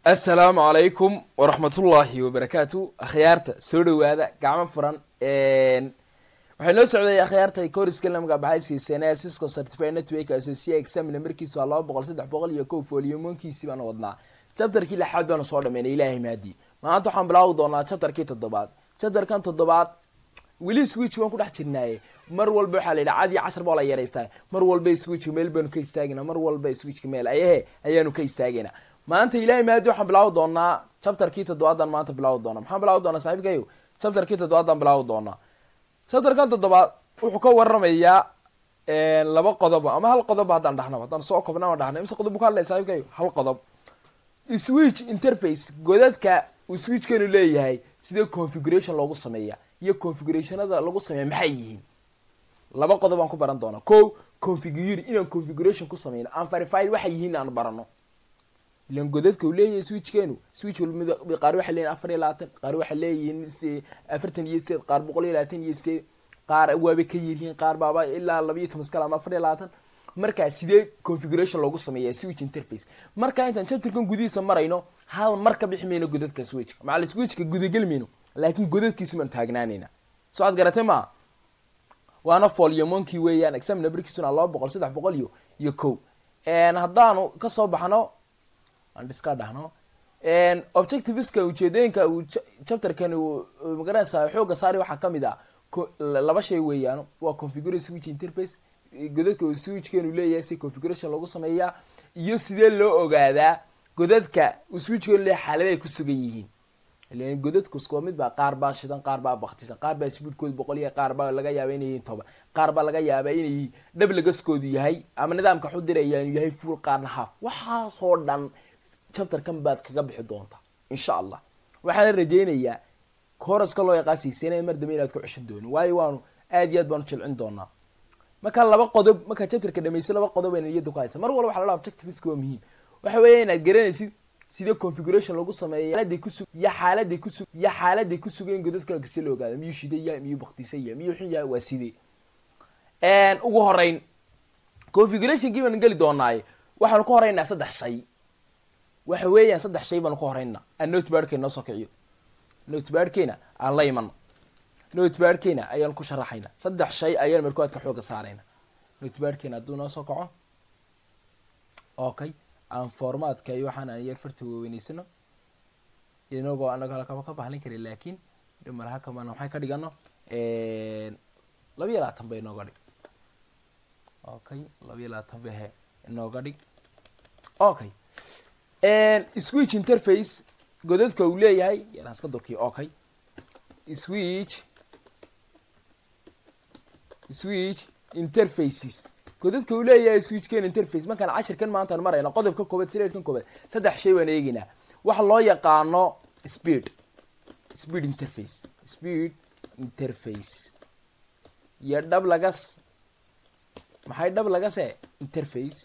assalaamu calaykum waraxmatullaahi wabarakaatu akhyaarta soo dhawaada gacmo furan waxay noo socday akhyaarta koriska lamga baxaysiiseen cisco certified network associate examina markiisu waa laba boqol saddex boqol iyo kow foliomonkiisi baanu wadnaa chapterkii lixaad baanu soo dhameynay ilaahay maadii maanta waxaan bilaawi doonaa chapterkii toddobaad chapterkan toddobaad weli switch waan ku dhex jirnaaye mar walba waxaa la yidhi cad iyo casar baa la yaraystaa mar walba switchka meel baanu ka istaagayna mar walba switchka meel ayahe ayaanu ka istaagayna maanta ilahay maadi waxaan bilaawi doonaa chapterkii toddobaadan maanta bilaawi doona maxaan bilaawi doonaa saaxiibkayo chapterkii toddobaadan bilaawi doonaa chapterkan toddobaad wuxuu ka waramayaa laba qodob ama hal qodob haddaan dhahnaba haddaan soo kobna aan dhahna imse qodob buu ka hadlaya saaxiibkayo hal qodob switch interface godadka uu switchkanu leeyahay sidee configuration loogu sameeya iyo configurationada lagu sameeya maxay yihiin laba qodob aan ku baran doona ko configure inaan configuration ku sameyno aan verified waxay yihiin aan barano ilan godadka uu leeyahay switchkeenu switch walmid qaar waxay leeyihin afar iyo labaatan qaar waxay leeyihiin afartan iyo sideed qaar boqol iyo labaatan iyo sideed qaar waabay ka yiryihiin qaar baaba ilaa laba iyo toban skal ama afar iyo labaatan markaa sidee configuration loogu sameeya switch interface marka intaan chapterkan gudihiisa marayno hal mar ka bixi mayno godadka switchka macal switchka gudageli mayno laakiin godadkiisu maan taagnaanayna soo ad garatay maa waana foliomonki weeyaan exam numberkiisuna laba boqol saddex boqol iyo iyo kow haddaanu kasoo baxno aan iska dhahno objectiveska ujeedooyinka uu chapterkan magaranaysa xooga saari waxaa kamid ah laba shay weeyaan waa configure switch interface godadka uu switchkeenu leeyahay si configuration loogu sameeyaa iyo sidee loo ogaadaa godadka uu switchkeenu leeyahay xaalada ay ku sugan yihiin ilan godadku iskua mid baa qaar baa shidan qaar baa baktisan qaar baa speedkooda boqol iyo qaar baa laga yaaba inay yihiin toban qaar baa laga yaabaa inay dhablagaskoodu yahay ama nidaamka xudirayaan yahay full qaarna half waxaasoo dhan chapterkan baad kaga bixi doontaa insha allah waxaana rajeynayaa coraska loo yaqaasiisana mar dambe inaad ku ceshan doonin waayo waanu aad iyo aad baanu jilcin doonaa marka laba qodob markaa chapterka dhamaysa laba qodob ayna niyada ku haysa mar walba waxa la dhaha objectiveska waa muhiim waxa weeya inaad garanaysid sidee configuration lagu sameeya xaaladay kusu iyo xaaladay kusu iyo xaaladay ku sugayn godadka si la ogaada miyuu shidaya miyuu baktisaya miyuu xun yahay waa sidee ugu horeyn configurationkii baanu geli doonaaye waxaanu ka horeynaa saddex shay waxa weeyaan saddex shay baanu ka horeynaa aan notebadkeena noo soo kiciyo notebadkeena aan la imano notebadkeena ayaan ku sharaxayna saddex shay ayaan markoadka xooga saarayna notebadkeena hadduu noo soo kaco okay aan formatka iyo waxaan aan yar farta waaweneysano inagoo anago halkaba ka bahlin karin laakiin dhimalhakaman maxay ka dhigano laba iyo labaatan ba inooga dhig okay laba iyo labaatan ba he inooga dhig okay switch interface godadka uu leeyahay yaraan iska durkiyo okay switch switch interfaces godadka uu leeyahay switchken interface markaan cashirkan maantaan marayna qodobka koobaad sireerkan koobaad saddex shay baan eegeynaa waxa loo yaqaano speed speed interface speed interface iyo dhab lagas maxay dhab lagase interface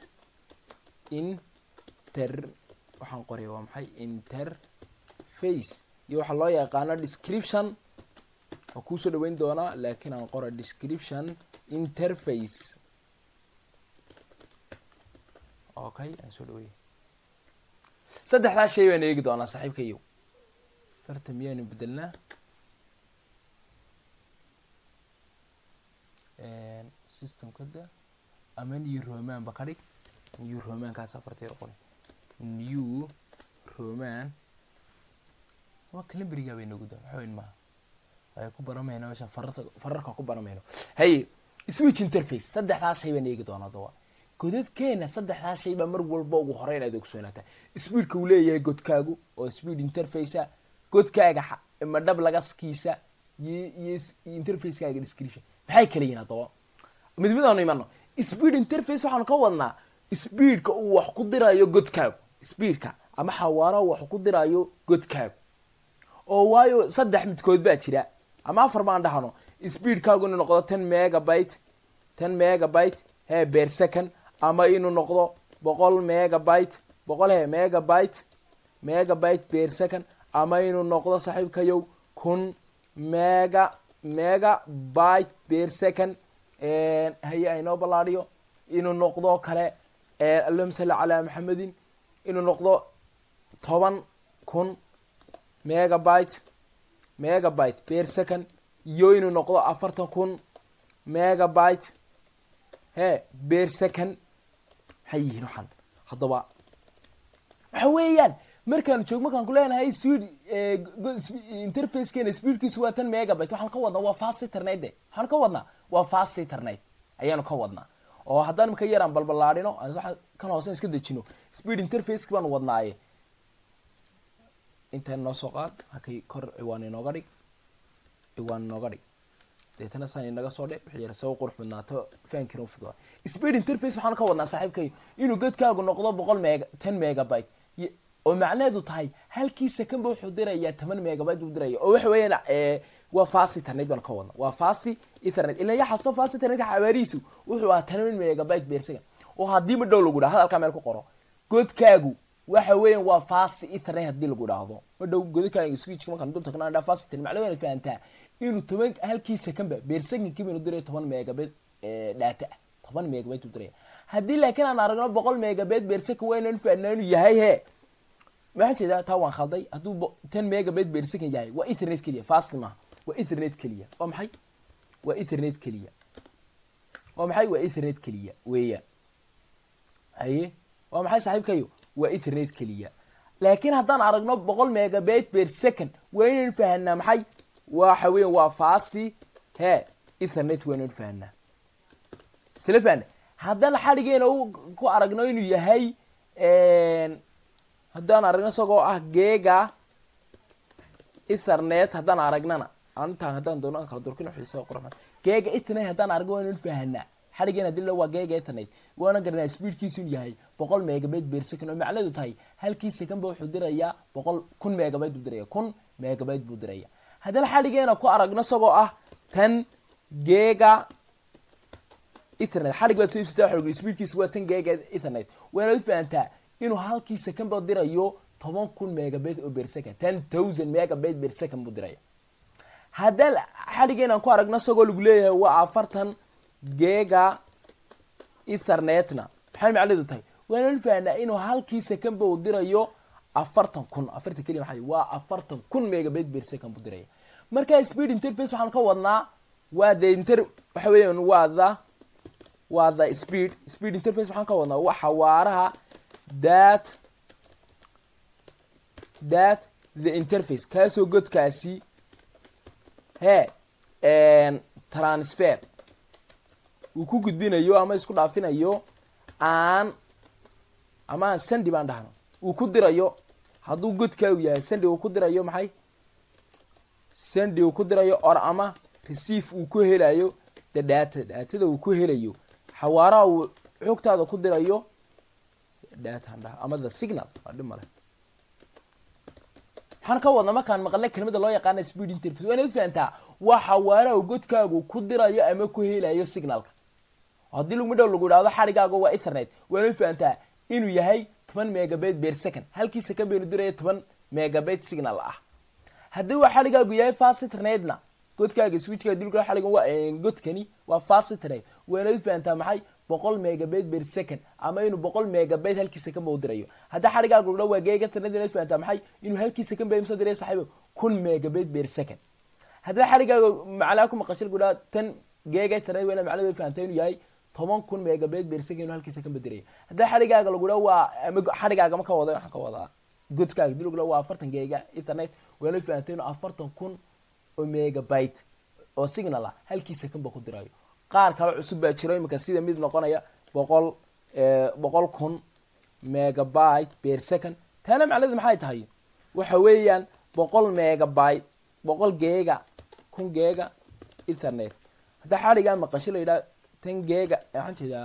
inter waxaan qoraya waa maxay interface iyo waxaa loo yaqaano description waa kuusoo dhaweyn doonaa laakiin aan qora description interface okay aan soo dhawey saddexdaas shay baan eegi doonaa saaxiibkayo farta miyaanu bedelnaa systemka da ama new roman ba ka dhig new romankaas afarta yar qori new roman waa calemberiga bay nagu daa waxaweyn maha ay ku baramayno meesha fararta fararka ku baramayno haye switch interface saddexdaas shay baan eegi doonaa dawa godadkeena saddexdaas shay baa mar walba ugu hore inaad ogsoonaata speedka uu leeyahay godkaagu oo speed interfacea godkaaga ma dhab lagaskiisa iyo interfacekaaga description maxay kala yihin haddaba mid mid aanu imano speed interface waxaanu ka wadnaa speedka uu wax ku dirayo godkaagu speedka ama xawaaraha wax ku dirayo godkaagu oo waayo saddex midkood baa jira ama afar baan dhahno speedkaagu inuu noqdo ten megabyte ten megabyte he ber second ama inuu noqdo boqol megabyte boqol he megabyte megabyte ber second ama inuu noqdo saaxiibkayow kun mega megabyte ber second haye aynoo ballaadiyo inuu noqdo kale allahuma salli calaa maxamedin inuu noqdo toban kun megabyte megabyte per second iyo inuu noqdo afartan kun megabyte he per second maxay yihiin waxaan haddaba waxa weeyaan markaanu joog markaan ku leenahay speed interfacekeena speedkiisu waa tan megabyte waxaan ka wadnaa waa fast internet de waxaan ka wadnaa waa fast internet ayaanu ka wadnaa oo haddaan imika yaraan balbalaadhino aan kan hoosen iska dejino speed interfaceki baanu wadnaaye intaan noo soo qaad hakay kor ciwaan inooga dhig ciwaan inooga dhig deetana saan inaga soo dhe wixii yar soo qurux badnaato fankina ufududa speed interface waxaan ka wadnaa saaxiibkay inuu godkaagu noqdo boqol mega ten megabyte oo macnaheedu tahay halkii second ba wuxuu dirayaa toban megabyte buu diraya oo waxa weeyaan waa fast internet baan ka wadna waa fast ethernet ila ya xaso fast internet xawaarihiisu wuxuu ahaa toban megabyte per second oo haddii ma dhow lagu dhaha hadalkaa meel ku qoro godkaagu waxa weeyaan waa fast ethernet haddii lagu dhaahdo ma dhow godkaaga switchka markaan dul tagna dhaa fast internet macnaheedu fahantaa inuu toban halkii secondba per secondkii baynu diraya toban megabyte data ah toban megabyte uu diraya haddii laakiin aan aragno boqol megabyte per second waa inaan fahnaa inuu yahay he waxaan jeedaa taa waan khalday hadduu ten megabyte per second yahay waa ethernet keliya fast maaha waa ethernet keliya waa maxay waa ethernet keliya waa maxay waa ethernet keliya weeyaan haye waa maxay saaxiibkayo waa ethernet keliya laakiin haddaan aragno boqol megabyte per second waa inaynu fahanaa maxay waxa weya waa fasti he ethernet waa inaynu fahanaa isla fahna haddaan xadhigeena ku aragno inuu yahay haddaan aragno isagoo ah geega ethernet haddaan aragnana intaan haddaan doono aan kala durkin xiisa qurux geega ethernet haddaan aragno waa inaynu fahanaa xadhigeena hadii la waa geega ethernet waana garanaa speedkiisu inuu yahay boqol megabyte per second oo macnaheedu tahay halkii second ba wuxuu dirayaa boqol kun megabyte buu diraya kun megabyte buu diraya haddana xadhigeena ku aragno isagoo ah tan geega ethernet xadhig baad soo ibsata waxa lagu speedkiisu waa tan geega ethernet waana u fahantaa inuu halkii second ba dirayo toban kun megabyte oo per second ten thousand megabyte per second buu diraya haddaan xadhigeenaan ku aragno isagoo lagu leeyahay waa afartan geega ethernetna maxay macnaheedu tahay waana fahanaa inuu halkii second ba uu dirayo afartan kun afartan keliya maxay waa afartan kun megabyte per second buu diraya marka speed interface waxaan ka wadnaa waa the inter waxa weeyaan waa the waa the speed speed interface waxaan ka wadnaa waa xawaaraha that that the interface kaasoo godkaasi he transfer uu ku gudbinayo ama isku dhaafinayo aan ama aan sandi baan dhahno uu ku dirayo hadduu godkaagu yahay sandi uu ku dirayo maxay sandi uu ku dirayo or ama receive uu ku helayo the data datada uu ku helayo xawaaraha uu xogtaada ku dirayo data dhaha ama the signal waa dhib male waxaan ka wadna markaan maqalnay kelmada loo yaqaana speed interface waa inaad fahantaa waa xawaaraha uu godkaagu ku dirayo ama ku helayo signalka haddii lagu dhow lagu idhahdo xadhigaaga waa ethernet waa inaad fahantaa inuu yahay toban megabyte per second halkii second baynu diraya toban megabyte signal ah haddii waa xadhigaagu yahay fast internetna godkaaga switchka dilka xadhiga waa godkani waa fast internet waa inaad fahantaa maxay boqol megabyte per second ama inuu boqol megabyte halkii second ba u dirayo haddii xadhigaaga lagu dhaho waa geega internet inaad fahantaa maxay inuu halkii second ba imsa diraya saaxiibo kun megabyte per second haddii xadhigaaga macnaa ku maqashil lagu dhaho tan geega internet waa inaad macnaheedu fahantaa inuu yahay toban kun megabyte per second inuu halkii second ba diraya haddii xadhigaaga lagu dhaho waa ama xadhigaaga ma ka wada waxaan ka wadaa godkaaga dii lagu dhaho waa afartan geega internet waa inaad fahantaa inuu afartan kun oo megabyte oo signal ah halkii second ba ku dirayo qaar kale cusub baa jiro iminka sida mid noqonaya boqol boqol kun megabyte per second taana macnaheedu maxay tahay waxa weeyaan boqol megabyte boqol geega kun geega ethernet haddaa xadhigaa maqasho la yidhaha tan geega waxaan jeedaa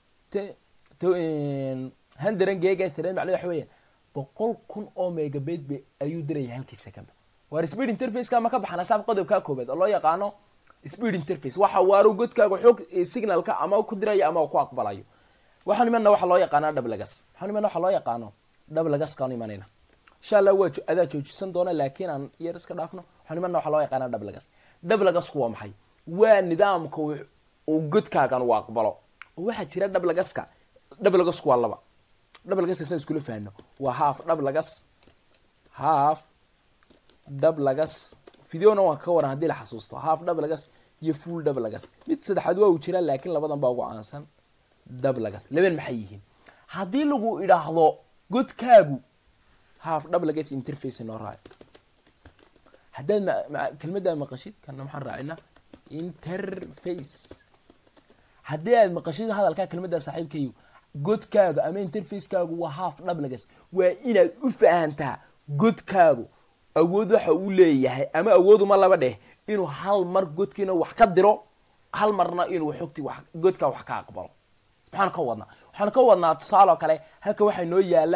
hundred geega ethernet macnaheedu waxa weeyaan boqol kun oo megabyte ba ayuu diraya halkii second waar speed interfaceka ma ka baxana saab qodobkaa koobaad oo loo yaqaano speed interface waxa waaru godkaaga xoog signalka ama ku dirayo ama ku aqbalayo waxaan imana waxa loo yaqaanaa dhablagas waxaan imana waxa loo yaqaano dhablagaskaan imanayna insha allah waa adaa joojisan doona laakiin aan yar iska dhaafno waxaan imana waxa loo yaqaanaa dhablagas dhablagasku waa maxay waa nidaamka uu godkaagan uu aqbalo oo waxaa jira dhablagaska dhablagasku waa laba dhablagaska saan iskula fahno waa half dhablagas half dhab lagas videona waan ka waran haddii la xasuusto half dhab lagas iyo full dhab lagas mid saddexaad waa uu jiraa laakiin labadan baa ugu caansan dhab lagas laban maxay yihiin haddii lagu idhaahdo godkaagu half dhab lagas interface noo raaci haddaad kelmaddaa maqashid kana maxaan raacinaa interface haddii aad maqashid hadalkaa kelmaddaa saaxiibkayu godkaaga ama interfacekaagu waa half dhablagas waa inaad u fahantaa godkaagu awood waxa uu leeyahay ama awooduma laba dheh inuu hal mar godkiina wax ka diro hal marna inuu xogti wa godkaa wax ka aqbalo maxaan ka wadnaa waxaan ka wadnaa tusaale oo kale halkan waxaa inoo yaala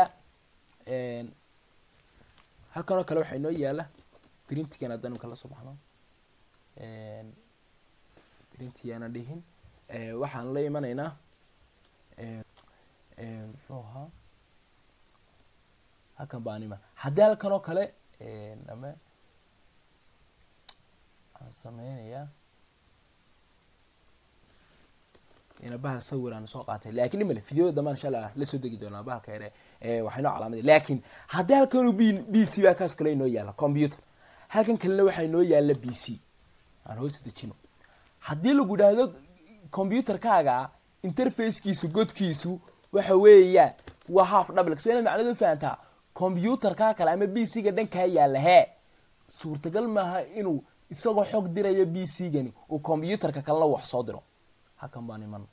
halkan oo kale waxaa inoo yaala printigan haddaan kala soo baxno printigaana dhihin waxaan la imanaynaa muxuu ahaa halkan baan iman haddii halkan oo kale ama waxaan sameynayaa ina bahal sawir aan soo qaatay lakin imale videoda dambaan insha allah la soo degi doonaa bahalka yare waxay noo calaamada lakin haddii halkan b b c baa kaas kale inoo yaala computer halkan kalena waxaa inoo yaala b c aan hoos dejino haddii lagu idhaahdo computerkaaga interfacekiisu godkiisu waxa weeyaan waa half dublex waa inaad macnada u fahantaa computerkaa kale ama b c ga dhankaa yaalla hee suurtagal maaha inuu isagoo xog diraya b c gani uu computerka kalena wax soo diro halkan baan iman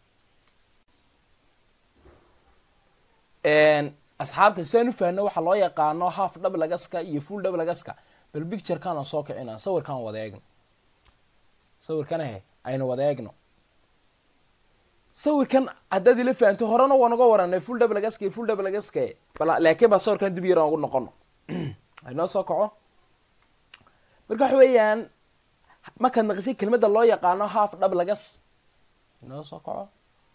asxaabta siaan u fahno waxaa loo yaqaano half dublegaska iyo full dublegaska bal picturekaan soo kicina sawirkaan wada eegno sawirkana he aynu wada eegno sawirkan haddaad ila fahanto horena waan uga waranay full dublegaska iyo full dublegaska laakiin baa sawirkan dib yaran ugu noqono aynoo soo kaco marka waxa weeyaan markaad naqisay kelmadda loo yaqaano half dublegas inoo soo kaco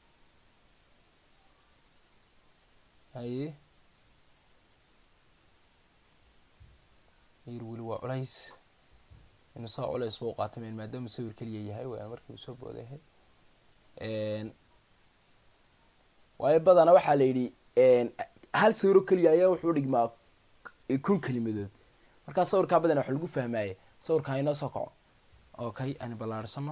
haye yar weli waa culays inu saa culays ba u qaatamayn maadaama sawir keliya yahay waa markii uu soo boodayahay waayo badana waxaa la yidhi hal sawiro keliya ayaa wuxuu dhigmaa kun kelimadood markaa sawirkaa badana waxa lagu fahmaaye sawirkaa inoo soo kaco okay aynu ballaarsano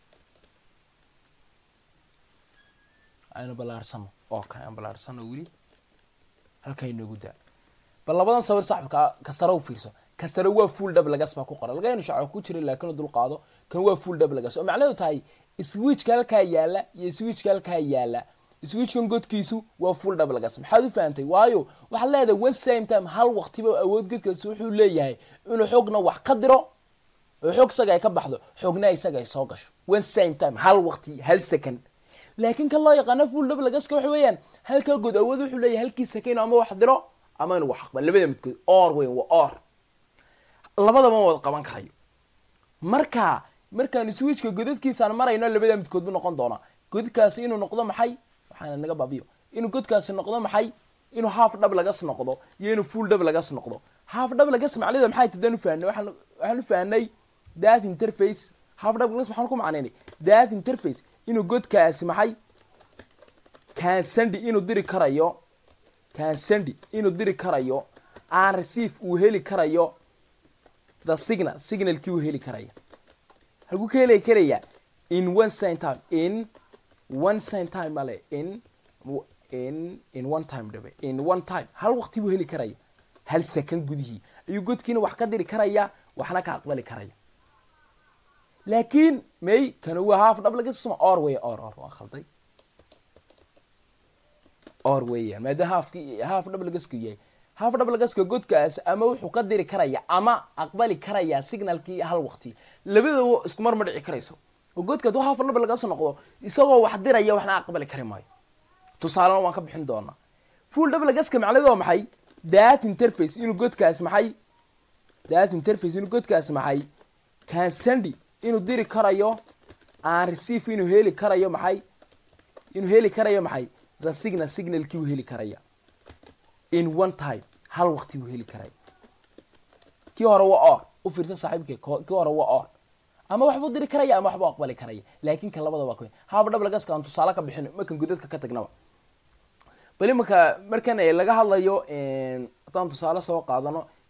aynu ballaarsano okay aan ballaarsano weli halkaa inoogu daa bal labadan sawir saxibka kastara u fiirso kastara waa full dublegas baa ku qoran laga inu shaco ku jira laakiin dul qaado kan waa full dublegas oo macnaheedu tahay switchka halkaa yaala iyo switchka halkaa yaala switchkan godkiisu waa full dublegas maxaad u fahantay waayo waxaad leedahay one same time hal waqtiba awood godkaasi wuxuu leeyahay inuu xogna wax ka diro oo xog isaga ay ka baxdo xogna isaga ay soo gasho one same time hal waqti hal second laakiin kan loo yaqaano full dublegaska waxa weeyaan halkaa god awood wuxuu leeyahay halkii second ama wax diro ama inu wax aqbal labada midkood or weyn waa or labadaba wada qaban karayo marka markaan switchka godadkiisaan marayno labada midkood bu noqon doonaa godkaasi inuu noqdo maxay waxaana naga baabiyo inuu godkaasi noqdo maxay inuu half dhab lagas noqdo iyo inuu full dhab lagas noqdo half dhab lagas macnida maxay tadaan u fahnay waxaan waxaan u fahnay that interface half dhab lagas maxaan ku macnaynay that interface inuu godkaasi maxay kansandi inuu diri karayo kansandi inuu diri karayo aan receive uu heli karayo the signal signalkii uu heli karaya halkuu ka heli karaya in one same time in one same time male in in in one time dhabe in one time hal waqti buu heli karaya hal second gudihii ayuu godkiina wax ka diri karaya waxna ka aqbali karaya laakiin may kana waa half dhab laga suma or wey or or waa khalday or weeyaan maadaama halfki half dhab lagaska yahay half dhab lagaska godkaas ama wuxuu ka diri karaya ama aqbali karaya signalkii hal waqti labadaba isku mar ma dhici karayso oo godka hadduu half dhab lagas noqdo isagoo wax diraya waxna aqbali kari maayo tusaalena waan ka bixin doonaa full dhab lagaska macnaheedu waa maxay that interface inuu godkaas maxay that interface inuu godkaas maxay kansandi inuu diri karayo aan receive inuu heli karayo maxay inuu heli karayo maxay the signal signalkii uu heli karaya in one time hal waqti buu heli karaya kii hore waa or u fiirsa saaxiibkee kii hore waa or ama waxbuu diri karaya ama waxbuu aqbali karaya laakiin kan labada waa ka haaba dhab lagaska aan tusaale ka bixin markan godadka ka tagnaba bal imanka markan laga hadlayo haddaan tusaale soo qaadano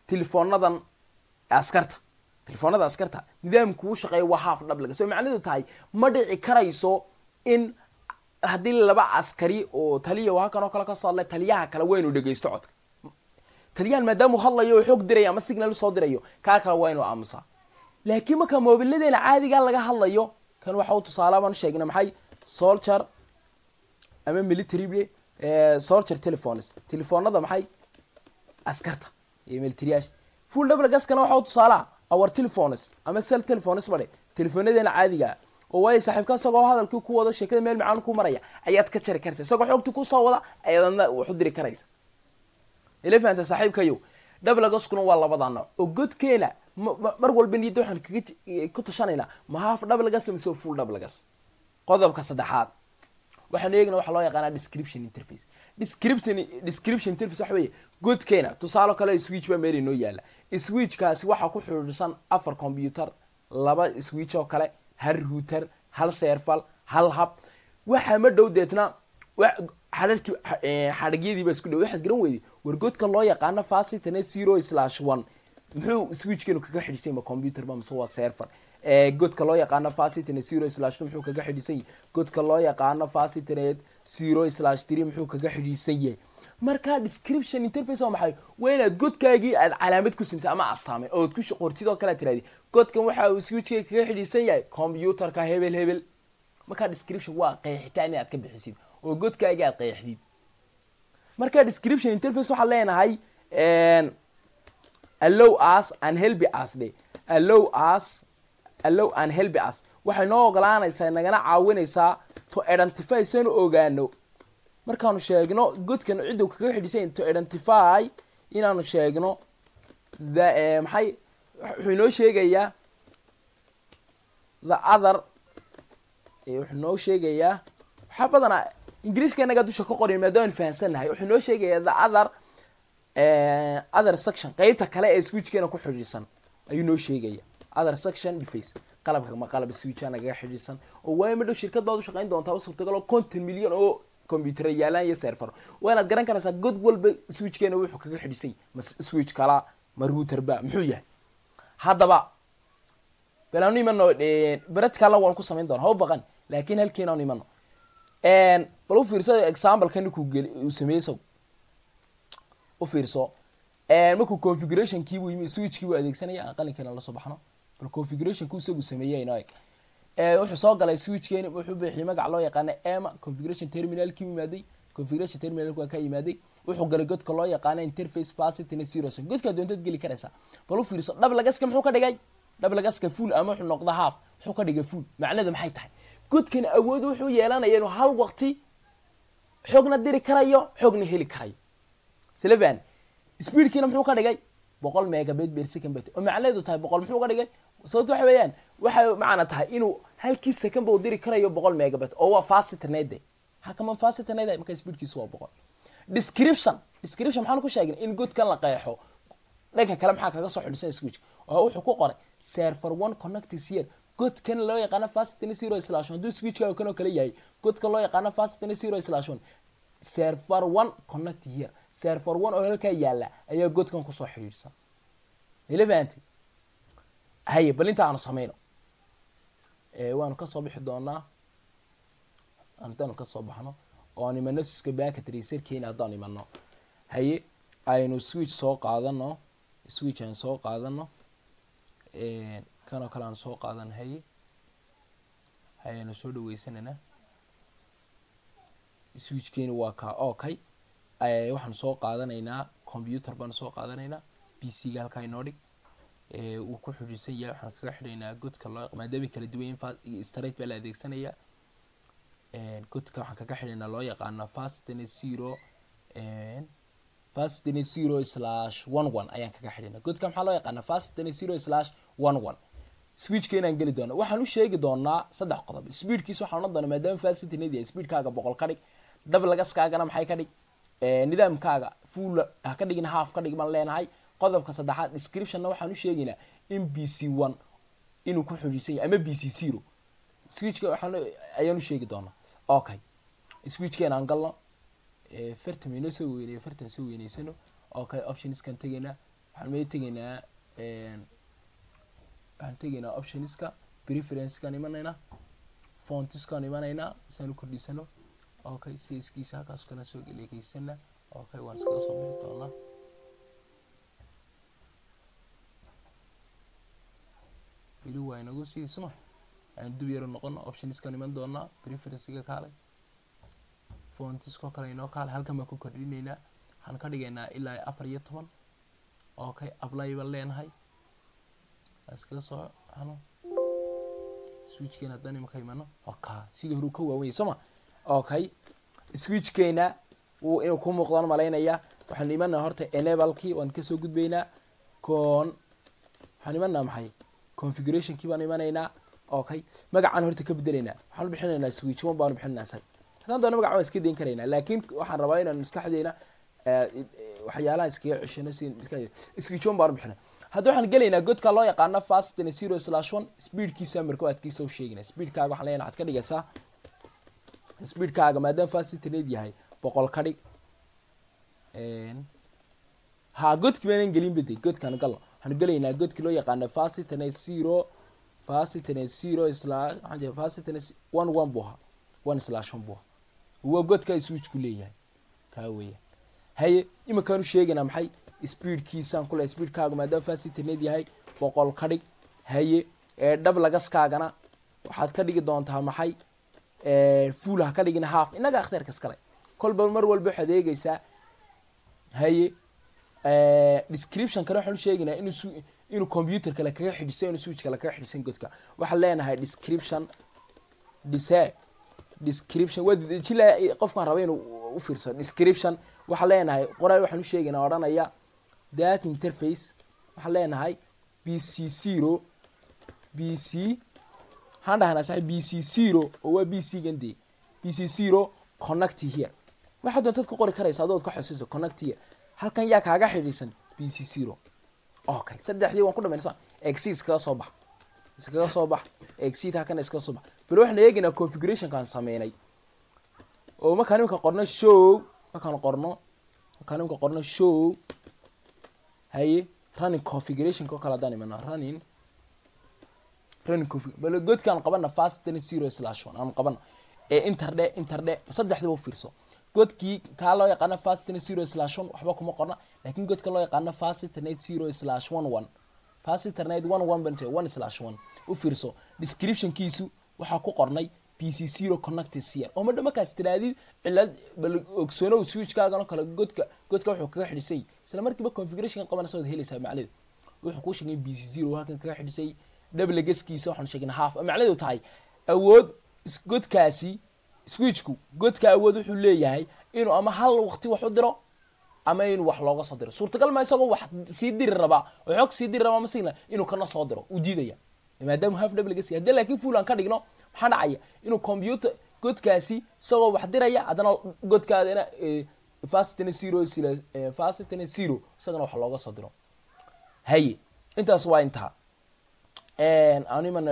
telefoonadan askarta telefoonada askarta nidaamku u shaqeeya waa haaf dhablaga so macnaheedu tahay ma dhici karayso in haddii laba askari oo taliya oo halkan oo kale kasoo hadlay taliyaha kale waa inuu dhegeysto codka taliyahan maadaama uu hadlayo oo xoog diraya ama signal usoo dirayo kaa kale waa inuu aamusaa laakiin marka moobiladeena caadiga laga hadlayo kan waxa u tusaale baan sheegna maxay soldier ama military soldier telephones telefoonada maxay askarta iyo militaryyaasha full double gaskana waxa u tusaalaa our telephones ama cell telephones bade telefonadeena caadiga oo waayo saaxiibka isagoo hadalkii ku wado sheekada meel macaan ku maraya ayaad ka jari karaysa isagoo xoogtii kusoo wada ayaadna wax u diri karaysa ila fahanta saaxiibkayo double gaskuna waa labada nooc oo godkeena mar walba niyadda waxaan kaga ku tashanaynaa ma half double gas mise full double gas qodobka saddexaad waxaanu eegna waxa loo yaqaanaa description interface description description interface waxa weeye godkeena tusaale kale switch baa meel inoo yaala switchkaasi waxaa ku xidhiidhsan afar computer laba switch oo kale hal router hal serfal hal hub waxaa ma dhow deetna xadhadhkii xadhagyadii baa isku dhow waxaad garan weyday war godka loo yaqaano facitanet zero slash one muxuu switchkeenu kaga xidhisan ma computer ba mise waa server godka loo yaqaano facitanet zero slash two muxuu kaga xidhisan yahay godka loo yaqaano facitanet zero slash three muxuu kaga xidhisan yahay marka description interface waa maxay waa inaad godkaagii aad calaamad ku simtay ama astaamay ood ku qortid oo kale aad tirahdi godkan waxa uu switchkayga kaga xidhisan yahay computerka hebel hebel marka description waa qeexitaan inaad ka bixisid oo godkaagii aad qeexdid marka description interface waxaan leenahay allow us and help us dhe allow us allow and help us waxay noo ogolaanaysaa nagana caawinaysaa to identify sanu ogaano markaanu sheegno godkan ciddu kaga xidhisan to identify inaanu sheegno the maxay wuxuu inoo sheegayaa the other wuxuu noo sheegayaa waxaa badanaa ingiriiska inagaa dusha ka qorin maadaama fahansannahay wuxuu noo sheegayaa the other other section qeybta kale ee switchkeena ku xidhiidsan ayuu noo sheegaya other section deface qalabka ma qalab switcha nagaga xidhiidsan oo waayo madhow shirkad baad u shaqayn doontaa u suurtagalo konton milyan oo computer yaalaan iyo server waa inaad garan karaysaa god walba switchkeena wuxuu kaga xidhisan yahay ma switch kala ma router ba muxuu yahay haddaba bal aanu imano bered kala waan ku samayn doona ha u baqan laakin halkiin aanu imano bal u fiirso example-ka ninkuu geli uu sameeyey isagu u fiirso markuu configuration-kii buu yimi switchkii buu adeegsanaya qalinkeena lasoo baxno bal configuration-ku isagu sameeyey inoo eg wuxuu soo galay switchkeeni wuxuu bixiyay magac loo yaqaana ema configuration terminalkii u yimaaday configuration terminalki waa ka yimaaday wuxuu galay godka loo yaqaana interface facility zeros godkaa doontaad geli karaysaa bal u fiirso dhablagaska muxuu ka dhigay dhablagaska full ama wuxuu noqda half wuxuu ka dhigay full macnada maxay tahay godkan awood wuxuu yeelanaya inuu hal waqti xoogna diri karayo xoogna heli karayo slevan speedkiina muxuu ka dhigay boqol megabit per second bet oo macnaheedu tahay boqol muxuu ka dhigay sababto waxa weeyaan waxay macna tahay inuu halkii second ba u diri karayo boqol megabit oo waa fast internet hakama fast internet marka speedkiisu waa boqol description description maxaan ku sheegnay in godkan la qeexo dhanka kale maxaa kaga soo xidhisan switch oo wuxuu ku qoray server one connect here godkan loo yaqaano fastn zero slash hadduu switchka kanoo kale yahay godka loo yaqaano fastn zero slash one server one connect here server one oo halkaa yaala ayaa godkan kusoo xidhiidhsan ila fahanti haye bal inta aanu sameyno waanu kasoo bixi doonaa haddaanu kasoo baxno oo aan imano siska baaka tracerkeena haddaan imano haye aynu switch soo qaadano switch aynu soo qaadano kanoo kale aanu soo qaadano haye haye aynu soo dhaweysanayna switchkeeni waa kaa okay waxaanu soo qaadanaynaa computer baanu soo qaadanaynaa p c ga halkaa inoo dhig uu ku xidhiidsan yahay waxaan kaga xidhaynaa godka loo maadaama kala duwan yihin straight baa la adeegsanaya godka waxaan kaga xidhaynaa loo yaqaano fastn zero fastn zero slash one one ayaan kaga xidhaynaa godka maxaa loo yaqaana fastn zero slash one one switchkeenaan geli doona waxaan u sheegi doonaa saddex qodob speedkiis waxaan odhan doonaa maadaama fastnad yahay speedkaaga boqol ka dhig dablagaskaagana maxay ka dhig nidaamkaaga full ha ka dhigin half ka dhig baan leenahay qodobka saddexaad descriptionna waxaan u sheegaynaa in b c one inuu ku xidhiisan yahay ama b c zero switchka waxaan ayaan u sheegi doonaa okay switchkeena aan galno fartam inoo soo weyneeyo fartan soo weyneysano okay optionskan tegaynaa waxaan mee tegaynaa waxaan tegaynaa optionska preferencekaan imanaynaa fontiskaan imanaynaa isaan u kordhisano okay siskiisa halkaas kana soo geleegeysana okay waan iskaga soo bixi doonaa weli waa inagu siisma aan dub yaro noqono optionskaan iman doonaa preferencega kaalay fontiskoo kale inoo kaalay halkan baan ku kordhinaynaa waxaan ka dhigaynaa ilaa afar iyo toban okay apply baan leenahay waan iskaga soo ano switchkeena haddaan imaka imano oka sidii hore uu ka waawanya sooma okay switchkeena wuu inuu ku muuqdaan malaynaya waxaan imanaa horta enablekii waan kasoo gudbaynaa con waxaan imanaa maxay configurationkii baan imanaynaa okay magacaan horta ka bedelaynaa waxaan bixinaynaa switch one baanu bixinaynaa sag haddaan doona magaca waan iska dayn karaynaa laakiin waxaan rabaa inaan maskaxdeena waxyaalaha iskaga ceshano si switch one baanu bixinay hadda waxaan gelaynaa godka loo yaqaano fast zero slash one speedkiisa marka adkiisa u sheegina speedkaaga waxaan leeyahay waxaad ka dhigaysaa speedkaaga maadaama fast internet yahay boqol ka dhig ha godki baanan gelin bade godkaan galno waxaan gelaynaa godkii loo yaqaano fast internet zero fast internet zero slash waxaan jira fast internet one one buu ahaa one slash one buu ahaa waa godka switchku leeyahay kaa weeyaan haye iminkaan u sheegaynaa maxay speedkiisaan kule speedkaaga maadaama fast internet yahay boqol ka dhig haye ee dhab lagaskaagana waxaad ka dhigi doontaa maxay fuul ha ka dhigin half innaga akhtiyaarka iskale kolba mar walba waxaad eegeysaa haye description kale waxaan u sheegaynaa inuu inuu computer kale kaga xidhisan inuu switch kale kaga xidhisan godka waxaan leenahay description dise description waa jila qofkaan raba inuu u fiirsado description waxaan leenahay qoraal waxaan u sheegaynaa odhanaya that interface waxaan leenahay b c zero b c waxaan dhahnaa sax b c zero oo waa b c gan dee b c zero connect here waxaad doontad ku qori karaysa adood ka xosiso connect here halkan yaa kaaga xidhiisan b c zero okay saddexdii waan ku dhamayna exit iskaga soo bax iskaga soo bax exit halkan iskaga soo bax bal waxaan eegaynaa configurationkaan sameynay oo markaan imika qorno show markaan qorno markaan imika qorno show haye running configurationka oo kale haddaan imano running running config bal godkaan qabana fast ten zero slash one aan qabana ee interdhe interdhe saddexdiba u fiirso godkii kaa loo yaqaano fast ten zero slash one waxba kuma qorna laakiin godka loo yaqaano fast internet zero slash one one fast internet one one ban one slash one u fiirso descriptionkiisu waxaa ku qornay p c zero connected cr oo madha markaas tiraadid cilad bal ogsoonow switchkaagan oo kale godka godka wuxuu kaga xidhisay isla markiiba configuration qabanaysa waad helaysaa macnaheedu wuxuu kuu sheegay b c zero halkan kaga xidhisay double gaskiisa waxaan sheegnay half macnaheedu tahay awood godkaasi switchku godka awood wuxuu leeyahay inuu ama hal waqti wax u diro ama inuu wax looga soo diro suurtagal ma isagoo wax sii diri rabaa oo xoog sii diri rabaa ama signal inuu kana soo diro uu diidaya maadaama half double gaski haddii laakiin full aan ka dhigno maxaa dhacaya inuu computer godkaasi isagoo wax diraya haddana godkaadana fastn zero fastn zero isagana wax looga soo diro haye intaas waa intaa animana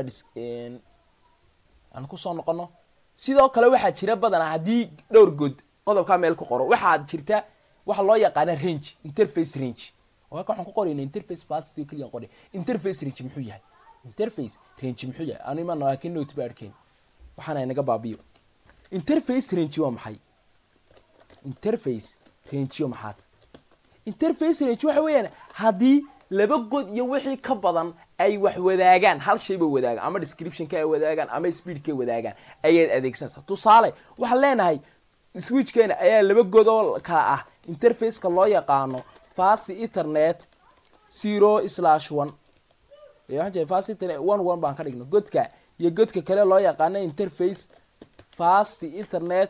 aan kusoo noqono sidoo kale waxaa jira badanaa haddii dhowr good qodobkaa meel ku qoro waxaa jirta waxa loo yaqaana range interface range halka waxaan ku qorayna interface fast keliya qoray interface range muxuu yahay interface range muxuu yahay anu imaan laakiin note ba arkeen waxaana inaga baabiyo interface range waa maxay interface range waa maxaad interface range waxa weeyaan haddii laba god iyo wixii ka badan ay wax wadaagaan hal shayba wadaagaan ama descriptionka ay wadaagaan ama speedka ay wadaagaan ayaad adeegsanaysaa tusaale waxaan leenahay switchkeena ayaa laba god oo kala ah interfaceka loo yaqaano fast ethernet zero slash one fast ethernet one one baan ka dhigno godka iyo godka kale loo yaqaano interface fast ethernet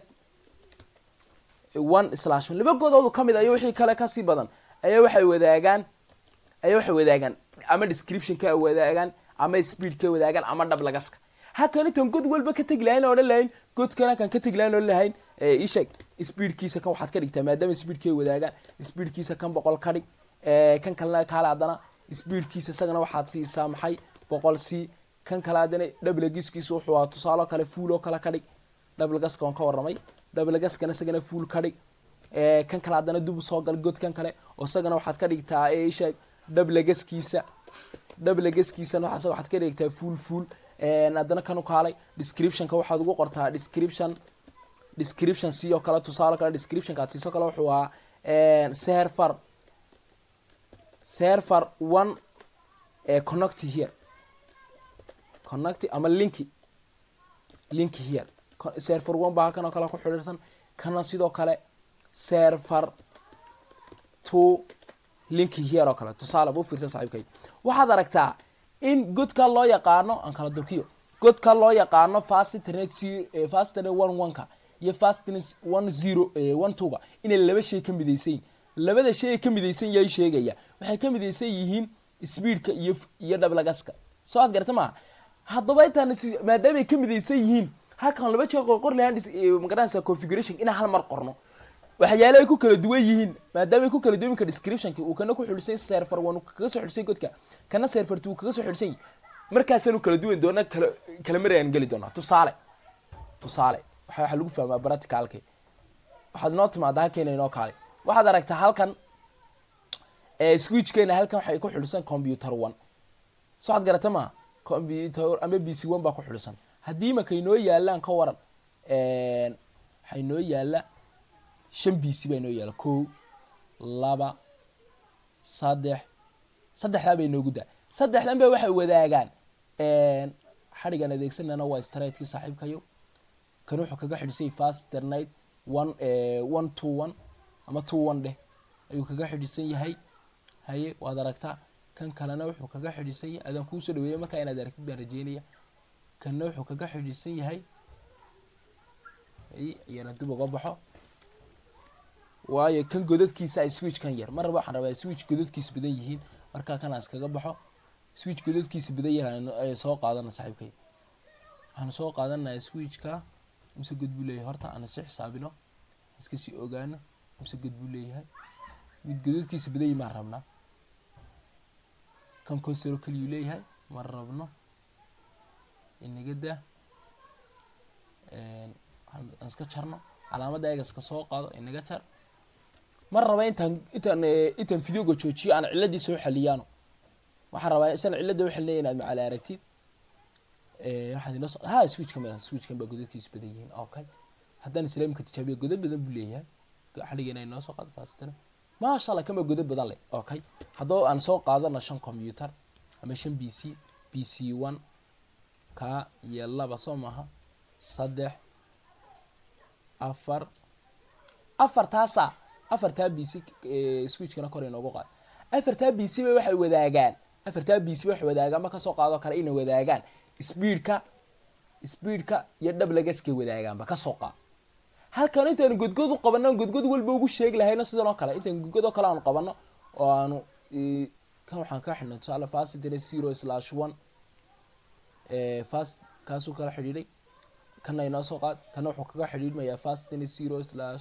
one slash one laba godoodu ka mid ayo wixii kale kasii badan ayaa waxay wadaagaan ayaa waxay wadaagaan ama descriptionka ay wadaagaan ama speedka wadaagaan ama dhablagaska halkan intaan god walba ka tegi lahayn odhan lahayn godkan halkan ka tegi lahayn odhan lahayn isheeg speedkiisa kan waxaad ka dhigtaa maadaama speedka ay wadaagaan speedkiisa kan boqol ka dhig kan kalena kaale haddana speedkiisa isagana waxaad siisaa maxay boqol c kan kale haddana dhablagiskiisa wuxuu ahaa tusaalo kale fuul oo kale ka dhig dhablagaska waan ka warramay dhablagaskana isagana fuul ka dhig kan kale haddana dub soo gal godkan kale oo isagana waxaad ka dhigtaa isheeg dhablegaskiisa dhablegaskiisana waxaas waxaad ka dhigtaa full full haddana kan u kaalay descriptionka waxaad ugu qortaa description description sidoo kale tusaale kale descriptionka aad siiso kale wuxuu ahaa server server one connect here connect ama linki linki here server one baa halkan oo kale ku xidhiirsan kana sidoo kale server two linki here oo kale tusaale bu fiirsan saaxiibkay waxaad aragtaa in godka loo yaqaano aan kala durkiyo godka loo yaqaano fastnet fastnet one one-ka iyo fastnet one zero one two-ga inay laba shay ka midaysayin labada shay ay ka midaysan yahay sheegaya waxay ka midaysan yihiin speedka iyo iyo dhablagaska soo ad garta maaha haddaba intaan maadaama ay ka midaysan yihiin halkan laba jeer qor lahaan magaranaysa configuration inaan hal mar qorno waxyaale ay ku kala duwan yihiin maadaama ay ku kala duwan ka descriptionka uu kana ku xidhisan server one kaga soo xidhisan godka kana server two kaga soo xidhisan markaasaanu kala duwan doona kala kala mar ayaan geli doonaa tusaale tusaale waxa waxa lagu fahmaa practicalki waxaad noo timaada halkeena inoo kaalay waxaad aragtaa halkan switchkeena halkan waxay ku xidhisan computer one soo ad garata maa computer ama b c one baa ku xidhisan haddii marka inoo yaalaan ka waran waxay noo yaala shan b c baa inoo yaala ko laba saddex saddexdaa bay inoogu daa saddexdan ba waxay wadaagaan xadhigan adeegsanana waa straigtkii saaxiibkayo kan wuxuu kaga xidhisay fasternight one one two one ama two one dheh ayuu kaga xidhisan yahay haye waad aragtaa kan kalena wuxuu kaga xidhisan yahay adaan kuusoo dhaweeya markaa inaad aragtid baan rajeynaya kanna wuxuu kaga xidhisan yahay hay iyana dib uga baxo waayo kan godadkiisa ay switch kan yar mar raba waxaan rabaa switch godadkiisa badan yihiin markaa kan aan iskaga baxo switch godadkiisa badan yahay soo qaadana saaxiibkay waxaan soo qaadanaya switchka mise god buu leeyahay horta aan si xisaabino iska sii ogaano mise god buu leeyahay mid godadkiisa badan yahi maan rabnaa kan consero keliyuu leeyahay ma rabno inaga daa aan iska jarno calaamadda eega iska soo qaado inaga jar mar raba intaan intaan intaan videoga joojiyo aan ciladii soo xaliyaano waxaan rabaa isan cilada uxalinaya inaad macaali aragtid waxaad inoo ha switchka milan switchkan baa godadkiisa badan yihiin okay haddaan islaamka tijaabiya godad badan buu leeyahay xadhigeena inoo soo qaado faastana maasha allah kan baa godad badan leh okay haddoo aan soo qaadano shan computer ama shan b c b c one ka iyo laba soo maaha saddex afar afartaasa afartaa b c switchkana kor inoogu qaad afartaa b c ba waxay wadaagaan afartaa b c waxay wadaagaan ma kasoo qaadoo kale inay wadaagaan speedka speedka iyo dhablagaskay wadaagaanba kasoo qaad halkan intaanu godgod u qabano godgod walba ugu sheegi lahayno sidan oo kale intaan godgod oo kale aanu qabano oo aanu kan waxaan ka xidhnay tusaale fasitr zero slash one fast kaasuu kala xidhiidhay kana inoo soo qaad kana wuxuu kaga xidhiidhmayaa fasitr zero slash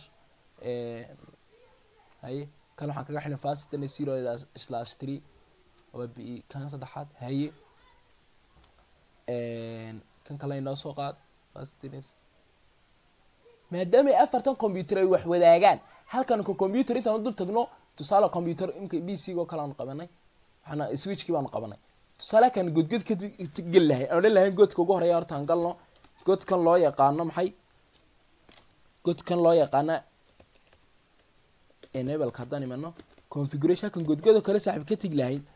haye kan waxaan kaga xidhnay fasitr zero slash three waa b kan saddexaad haye kan kale inoo soo qaad fasitr maadaama ay afartan computer ay wax wadaagaan halkan ka computer intaan dul tagno tusaale computer imka b c oo kale aanu qabanay waxaana switchkii baanu qabanay tusaale kan godgod ka geli lahayn aan odhan lahayn godka ugu horeeya hortaan galno godkan loo yaqaano maxay godkan loo yaqaana enableka haddaan imano configuration halkan godgodoo kale saaxiib ka tegi lahayn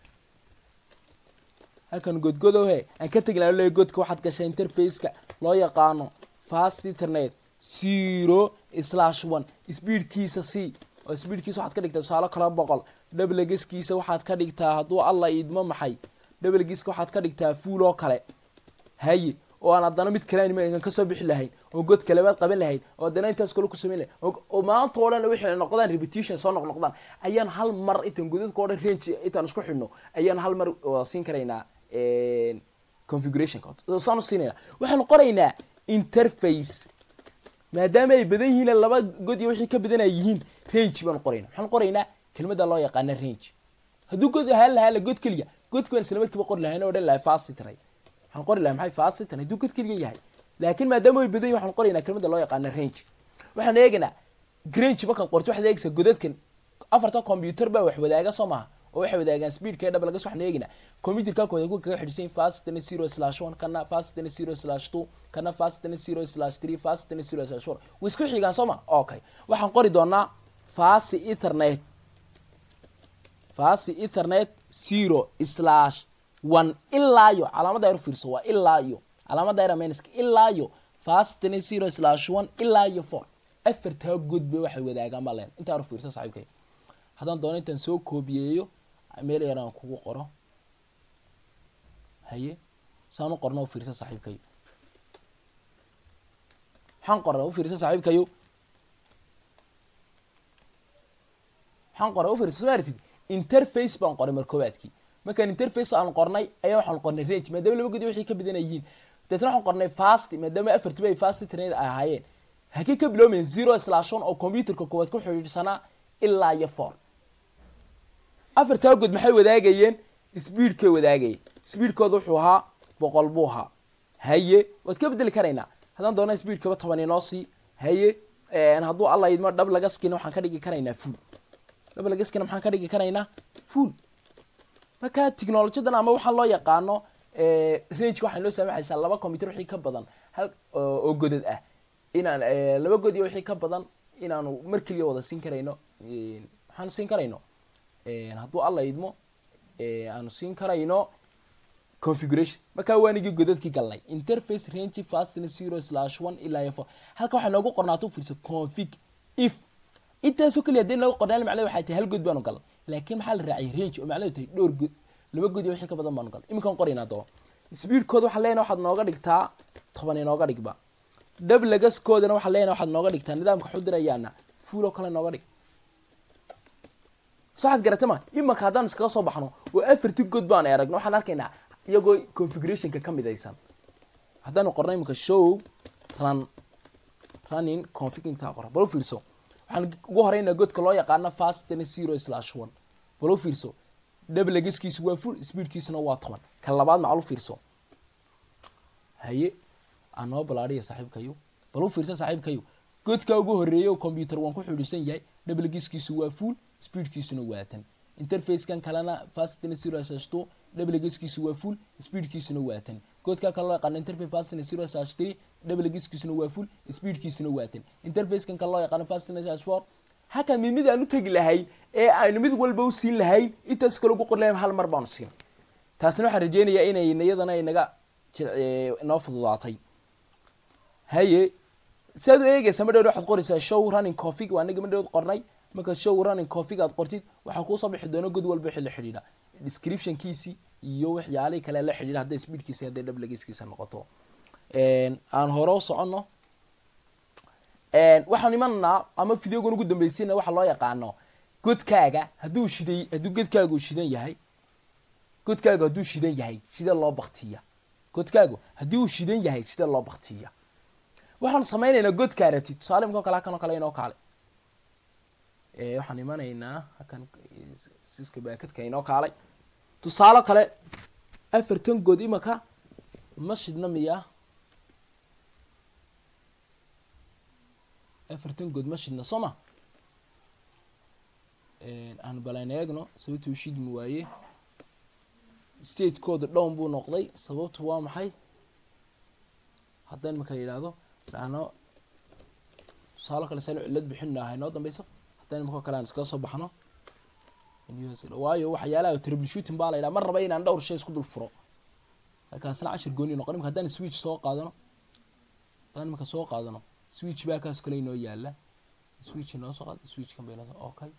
halkan godgodo he aan ka tegi lahayn le godka waxaad gashay interfaceka loo yaqaano fast internet zero slash one speedkiisa c oo speedkiisa waxaad ka dhigtaa tusaale kala boqol dhablegeskiisa waxaad ka dhigtaa hadduu alla idmo maxay dhablegiska waxaad ka dhigtaa fuul oo kale haye oo aan haddana mid kale animakan kasoo bixi lahayn oo god kalebaad qaban lahayn oo haddana intaas kale ku samayn lahayn oo maanta oo dhan wixii noqdaan repetition soo noq noqdaan ayaan hal mar intaan godadka o dhan range intaan isku xidhno ayaan hal mar wada siin karaynaa configurationka saan u siinayna waxaanu qoraynaa interface maadaama ay badan yihiin laba god iyo wixii ka badan ay yihiin range baanu qorayna waxaan qoraynaa kelmada loo yaqaana range hadduu god ahaan lahaa la god keliya godki baan isla markiiba qori lahayn o dhan lahay fasitray waxaan qori lahay maxay fasitran hadduu god keliya yahay laakiin maadaama ay badan yihin waxaan qoraynaa kelmada loo yaqaana range waxaan eegaynaa range markaad qorto waxaad eegaysaa godadkan afartan computer baa wax wadaaga soo maaha oo waxay wadaagaan speedka ee double gas waxaan eegaynaa computerka kooda ku kaga xidhisan fastna zero slash one kana fastna zero slash two kana fastna zero slash three fastna zero slash four way isku xigaan soo ma okay waxaan qori doonaa fast ethernet fast ethernet zero slash one ilaa iyo calaamadda yar fiirso waa ilaa iyo calaamadda yar minuska ilaa iyo fastna zero slash one ilaa iyo four afartaa godba waxay wadaagaan baa leen intaa hor fiirso saaxiibkay haddaan doono intaan soo koobiyeeyo meel yaraan kugu qoro haye saan u qorno u fiirsa saaxiibkayo waxaan qora u fiirsa saaxiibkayo waxaan qora u fiirsa soo aragtid interface baan qoray mar koowaadkii markaan interface aan qornay ayaa waxaan qornay range maadaama laba godi waxay ka badan yihiin deetna waxaan qornay fast maadaama afartiba ay fast internet ay ahaayeen hakii ka bilowmeen zero slash one oo computerka koowaad ku xidhiidhsanaa ilaa iyo four afartaa god maxay wadaagayeen speedkay wadaagayeen speedkooda wuxuu ahaa boqol buu ahaa haye waad ka bedeli karaynaa haddaan doona speedkaba toban inoo sii haye hadduu alla idmo dhab laga skina waxaan ka dhigi karaynaa full dhab laga skina maxaan ka dhigi karaynaa full marka technologiyadan ama waxaan loo yaqaano range waxay noo saamaxaysaa laba computer wixii ka badan hal oo godad ah inaan laba god iyo wixii ka badan inaanu mar keliya wada siin karayno waxaanu siin karayno hadduu alla idmo aanu siin karayno configuration markaa waanigii godadkii galnay interface range fastn zero slash one ilaa iyo four halka waxaa noogu qornaata u fiirsa config if intaasoo keliya hadday noogu qornaan macnaheed waxay tahay hal god baanu galnay laakiin maxaa la raaciyay range oo macnaheedu tahay dhowr god laba god iyo wixii ka badan baanu galnay iminkaan qoraynaa doo speedkooda waxaan leenahay waxaad nooga dhigtaa toban inooga dhigba dhablagaskoodana waxaan leenahay waxaad nooga dhigtaa nidaamka xudirayaana fuul oo kale nooga dhig soxaad garata ma imanka haddaan iskaga soo baxno oo afarti god baan aragno waxaan arkaynaa iyagoo configurationka ka midaysan haddaanu qorno imanka show run running configta qora bal u fiirso waxaan ugu horeynaa godka loo yaqaano fastn zero slash one bal u fiirso dhablagaskiisu waa full speedkiisuna waa toban ka labaad macal u fiirso haye anoo balaadhiya saaxiibkayo bal u fiirsa saaxiibkayo godka ugu horeeya computer waan ku xidhiisan yahay dhablagaskiisu waa full speedkiisuna waa tan interfacekan kalena fastn zero slash two dhablagaskiisu waa full speedkiisuna waa tan godka kale loo yaqaano interface fastn zero slash three dhablagaskiisuna waa full speedkiisuna waa tan interfacekan kale loo yaqaano fastn slash four halka mid mid aan u tegi lahayn ee aynu mid walba u siin lahayn intaas kale ugu qor lahayn hal mar baanu siin taasina waxaan rajeynayaa inay iyadana inaga inoo fududaatay haye siaad u eegaysa ma dhow waxaad qoraysaa show running config waa anaga ma dhow qornay marka show running config aad qortid waxaa kuusoo bixi doona god walba wixii la xidhiidha descriptionkiisi iyo waxyaalihii kale la xidhiidha hadday speedkiisa hadday dhablagiskiisa noqoto aan hore u soconno waxaan imananaa ama videogan ugu dambeysayna waxa loo yaqaano godkaaga hadduu shiday hadduu godkaaga uu shidan yahay godkaagu hadduu shidan yahay sidee loo baktiya godkaagu haddii uu shidan yahay sidee loo baktiya waxaanu samaynaynaa godkaa rabtid tusaale imikao kale hakan oo kale inoo kaale waxaan imanaynaa hakan siska baakadka inoo kaalay tusaalo kale afartan good imaka ma shidna miya afartan good ma shidna soo ma aan balan eegno sababtuu shidmi waaye statekooda dhown buu noqday sababtu waa maxay haddaan marka yidhaahdo dhahno tusaalo kale saan cillad bixinaha inoo dambeyso haddaan imakao kale aan iskaga soo baxno waayo waxyaalaha troubleshooting baa la yidhaha mar raba inaan dhowr shay isku dul furo kaasna cashir gooni noqon imika haddaan switch soo qaadano haddaan imika soo qaadano switch baa kaas kale inoo yaala switch inoo soo qaad switchkan bay inoo okay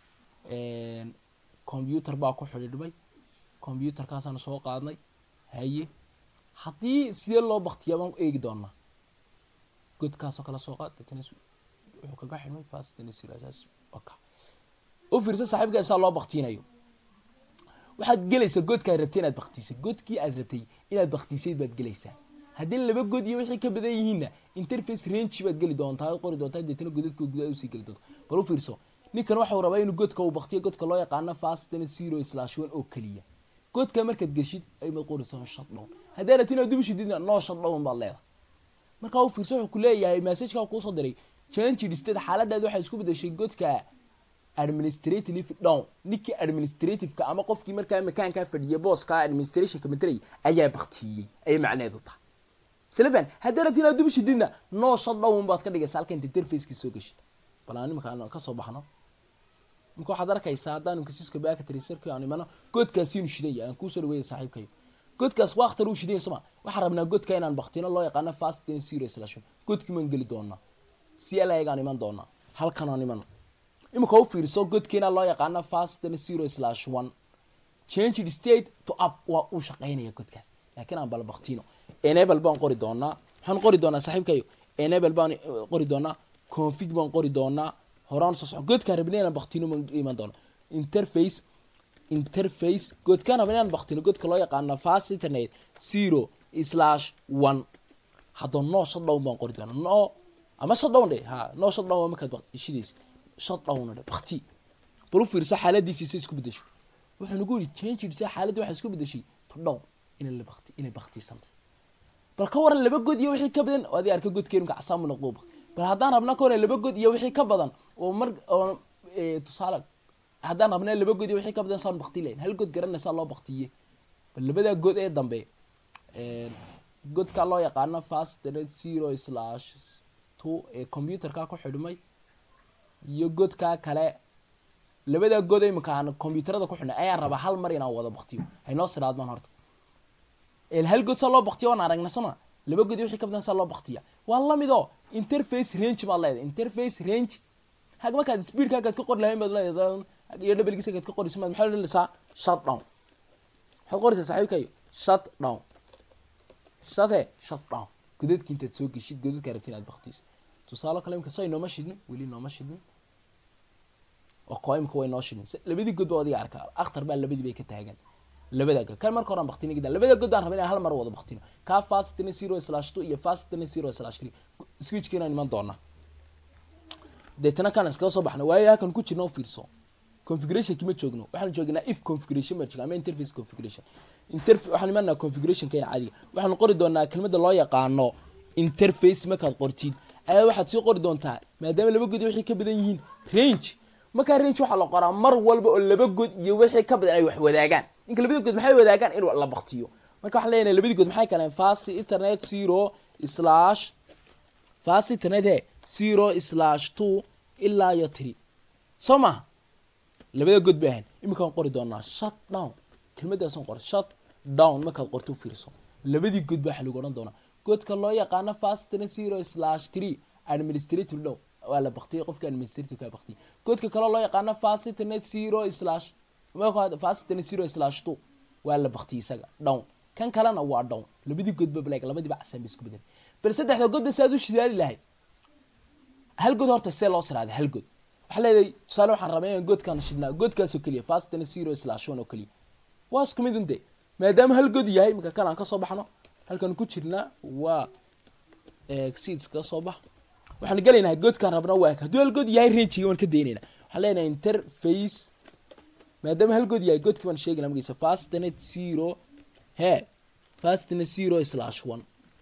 computer baa ku xidhiidhmay computerkaasaan soo qaadnay haye haddii sidee loo baktiyaa baan eegi doonaa godkaasoo kale soo qaad deetana wuxuu kaga xidhmay fastnsaas oka u fiirsa saaxiibka isaa loo baktinayo waxaad gelaysaa godka aad rabtay inaad baktisay godkii aad rabtay inaad baktisayd baad gelaysaa haddii laba god iyo wixii ka badan yihiinna interface range baad geli doontaa ad qori doontaa deetana godadka gudaha usii geli doonta bal u fiirso ninkan waxau rabaa inuu godka uu baktiyo godka loo yaqaano fastn zero slash one oo keliya godka markaad geshid aymaad qoraysaa shutdown haddii rabti inaad dib ushididna no shutdown baad leedahay markaa u fiirso wuxuu ku leeyahay messageka kuusoo diray change state xaaladaad waxay isku bedeshay godka administrative down ninkii administrativeka ama qofkii markaa makaankaa fadhiya booska administrationka matalaya ayaa baktiyey ayay macneedu tahay silafan haddii rabti inaad dub shididna noo shadhown baad ka dhigaysa halka inta interfacekii soo geshid bal aan imika kasoo baxno imika waxaad arkaysaa haddaan imka siska baakatriserki aan imano goodkaasiinu shidaya aan kuusoo dhaweeya saaxiibkayo godkaas waa akhtar uu shidaya soma waxaan rabnaa godka inaan baktino loo yaqaano fast ten zero slash godkii maan geli doonaa c l aan iman doonaa halkan aan imano imika u fiirso godkiina loo yaqaano fast ten zero slash one changed state to up waa uu shaqaynaya godkaas laakiin aan bal baktino enable baan qori doonaa waxaan qori doonaa saaxiibkayo enable baan qori doonaa config baan qori doonaa horaan soo soco godkaan rabnay inaan baktino maan iman doona interface interface godkaan rabnay inaan baktino godka loo yaqaano fast internet zero slash one haddoo noo shutdown baan qori doonaa no ama shutdown dhe ha noo shutdown waa markaad shidays shutdown dhe bakti bal u fiirso xaaladiisi say isku bedesho wuxuu nagu yidhi changed sa xaaladii waxay isku bedeshay to down inay la bakti inay baktisantay bal ka waran laba god iyo wixii ka badan oo adii arka godkeenu kacsaamuna quuba bal haddaan rabna ka waran laba god iyo wixii ka badan oo mar oo tusaale haddaan rabna laba god iyo wixii ka badan saan bakti lahayn hal god garanaysaa loo baktiye bal labadaa god ee dambe godka loo yaqaano fast zero slash two ee computerka ku xidhmay iyo godkaa kale labadaa god imika aan combyuutarada ku xidhnay ayaan rabaa hal mar inaan wada baktiyo haynoo siraadmaan horta hal god saa loo baktiya waan aragna sama laba god iyo wixii ka badan saa loo baktiya waa lamid oo interface range baad leedahay interface range hag markaad speedkaagaad ka qori lahayn baad leedahay iyo dhabalgiisagaad ka qorayso maad maxaa odhanaysaa shut down waxaad qoraysaa saaxiibkayo shut down shate shut down godadki intaad soo geshid godadkaa rabti inaad baktiso tusaalo kale imka say nooma shidnin weli nooma shidnin oo koo imka way noo shidnin labadii god baa adiga arkaa akhtar baa labadii bay ka taagan labada god kan marka horan baktini gida labada god baan rabay inaan hal mar wada baktino ka fast ten zero slash two iyo fast ten zero slash three switchka inaan iman doonaa deetana kan iskaga soo baxna waayo halkan ku jirna u fiirso configuration kima joogno waxaan joognaa if configuration baan jooga ama interface configuration interf waxaan imanaa configuration kayna caadiga waxaan qori doonaa kelmadda loo yaqaano interface markaad qortid ayaa waxaad sii qori doontaa maadaama laba god iyo wixii ka badan yihiin range markaa range waxaa la qoraa mar walba oo laba god iyo wixii ka badan ay wax wadaagaan ninka labadii god maxay wadaagaan in la baktiyo marka waxaan leenahay labadii god maxay kaleen fast internet zero slash fast internet he zero slash two ilaa iyo three soo maha labada god bay ahayn iminkaan qori doonaa shut down kelmadaasan qor shut down markaad qorto u fiirso labadii god baa waxa lagu odhan doonaa godka loo yaqaano fast internet zero slash three administrative down waa la baktiyay qofka administrative ka baktiyay godka kaloo loo yaqaano fast internet zero slash fast internet zero slash two waa la baktiyay isaga down kan kalena waa down labadii godba black labadiiba casaan bay isku bedelay bal saddexda godba saad u shidaali lahayd hal god horta see loo siraaday hal god waxaa leedahay tusaale waxaan rabay inaan godkaan shidnaa godkaasoo keliya fast internet zero slash one oo keliya waa isku mid unde maadaama hal god yahay imika kan aan kasoo baxno halkan ku jirnaa waa seeds ka soo bax waxaan gelaynaa godkaan rabna waa hadduu hal god yahay rangiga waan ka daynayna waxaan leenahay interface maadaama hal god yahay godkii baan sheegayna magaysa fastnet zero he fastnet zero slash one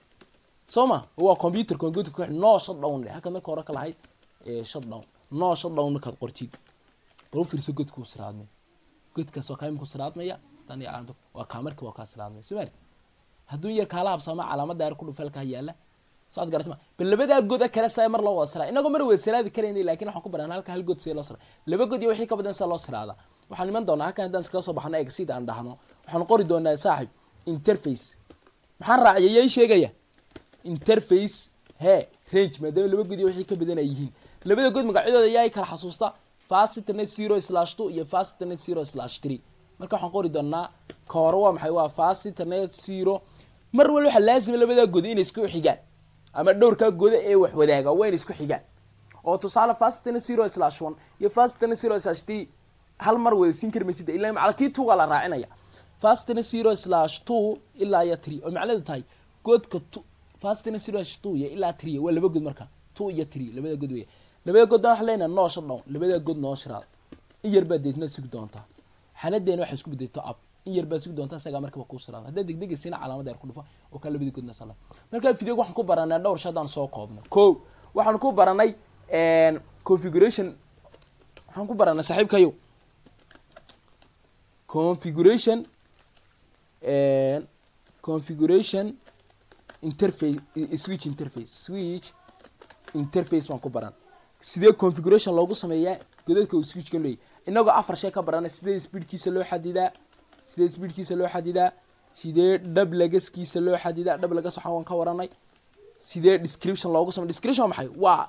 soo ma waa computerka godka ku xidhan noo shutdown le halkaad marka hore ka lahayd shutdown noo shutdown markaad qortid bal u fiirso godka u siraadmay godkaas waa kaa imika siraadmaya tan iyo caalamta waa kaa marka waa kaa siraadmay soo maari hadduu yar kaala habsaama calaamada yar ku dhufeelkaa yaala socod garatma bal labadaa goda kale saa mar loo wada siraa inagoo mar wada siraadi karayna lakin waxaan ku baran halka hal god see loo siraa laba god iyo wixii ka badan saa loo siraada waxaan iman doonaa halkan haddaan iskaga soo baxno exid aan dhahno waxaan qori doonaa saaxib interface maxaan raaciyay yay sheegaya interface he range maadaama laba god iyo wixii ka badan ay yihiin labada god magacyadooda yaa kala xasuusta fast internet zero slash two iyo fast internet zero slash three marka waxaan qori doonaa ka hore waa maxay waa fast internet zero mar walba waxaa laazima labadaa god inay isku xigaan ama dhowrkaa goda ee wax wadaaga waa inay isku xigaan oo tusaale fast internet zero slash one iyo fast internet zero slash three hal mar wada siin kari maysid ilaa macala kii tuugaa la raacinaya fast internet zero slash two ilaa iyo three oo macnaheedu tahay godka two fast internet zero slash two iyo ilaa three waa laba god marka two iyo three labada god weya labada god waxaa leenahay noo shadhown labada god noo shiraad in yar baad deetna sugi doontaa xanadeena waxay isku bedelto ab in yar baad sugi doontaa isagaa markaba kuu siraada haddaad degdegaysina calaamada yar ku dhufa oo kaa labadii godna sala markaa video waxaan ku baranay dhowr shay haddaan soo koobno ko waxaan ku baranay configuration maxaan ku baranay saaxiibkayo configuration configuration interface switch interface switch interface baan ku baran sidee configuration loogu sameeyaa godadka uu switchkan leeyahy inagoo afar shay ka barana sidee speedkiisa loo xadidaa sidee speedkiisa loo xadidaa sidee dhab lagaskiisa loo xadidaa dhab lagas waxaan waan ka waranay sidee description loogu samey description maxay waa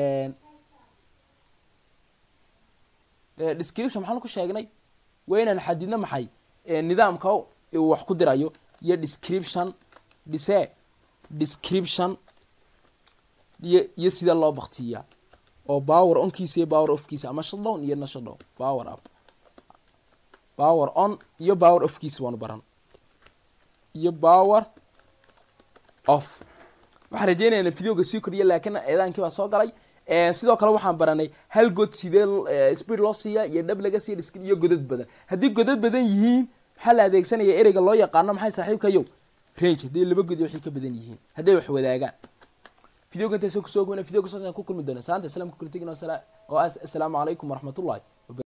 description maxaan ku sheegnay waa inaan xadidno maxay nidaamka uu wax ku dirayo iyo description dhise description iyo iyo sida loo baktiyaa oo power onkiisa iyo power offkiisa ama shutdown iyo na shutdown power up power on iyo power offkiisa waanu baran iyo power off waxaan rajeynayna videoga sii kordhiya laakiin eedaankii baa soo galay sidoo kale waxaan baranay hal god sidee speed loo siiya iyo dhab laga siiya iyo godad badan haddii godad badan yihiin maxaa la adeegsanaya ereyga loo yaqaano maxay saaxiibkayo range haddii laba godi waxay ka badan yihiin hadday wax wadaagaan videoga intaasoo kusoo gobana videoga soo ku kulmi doona salaanta salaamka kula tegin oo assalaamu calaykum waraxmatullahi